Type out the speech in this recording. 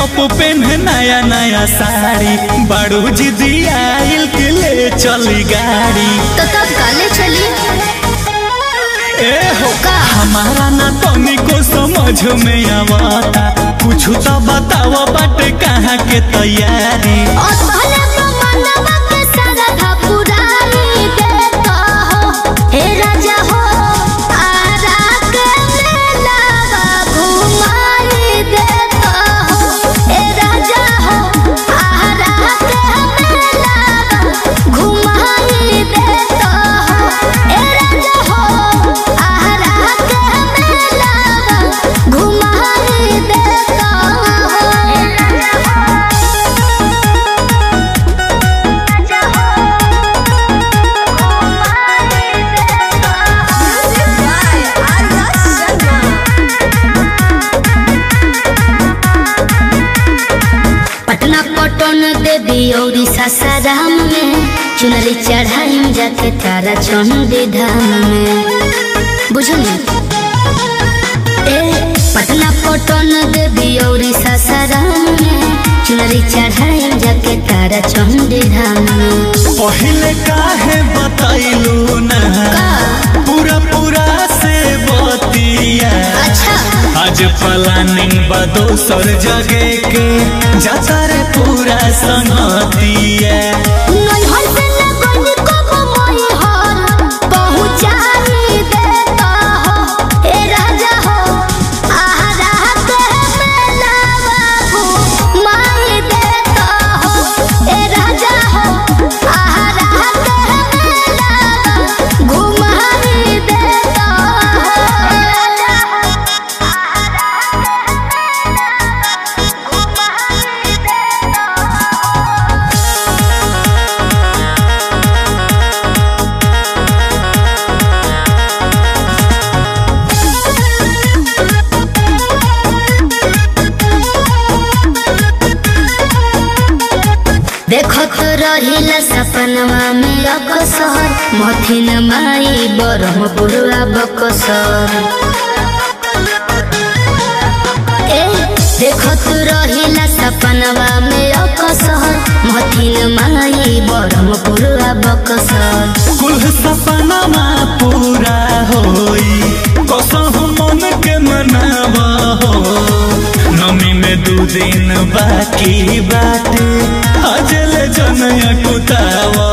top पेन्हे नया नया साड़ी बड़ू जिदी आइल के ले चली गाड़ी तो तब काले चली ए हो का हमारा ना तनिको समझ में आवता कुछ तो बताओ बाटे कहाँ के तैयारी और पहले तो मनवा के सारा था पुरानी देता हो हे राजा हो आरा के मेलावा घुमाई देता हो हे राजा हो आरा के मेलावा घुमाई देता हो हे राजा हो आरा के मेलावा घुमाई देता हो हे राजा पटना पटन देवी और सासाराम में चुनरी चढ़ाई जाके तारा चंडी धाम में बुझली ए पटना पटन देवी और सासाराम में चुनरी चढ़ाई जाके तारा चंडी धाम में पहले काहे बताइलू ना का पूरा पूरा से बतिया अच्छा आज प्लानिंग बा दोसर जगह के जाता रे पूरा संगतिया नैहर से लगन कब मैहर पहुँचाई देता हो हे राजा हो आहारा के मेलावा घुमाई देता हो हे राजा हो आहारा के मेलावा घुमाई देता हो हे राजा हो आहारा के मेलावा घुमाई देता हो देखत रहिला सपनवा में अकसर मथिन माई बरहपुरा बकसर ए देखत रहिला सपनवा में अकसर मथिन माई बरहपुरा बकसर कुल सपनामा पूरा होई कसम मन के मनावा हो नमी में दू दिन बाकी बाटे अजल जनया कुतावा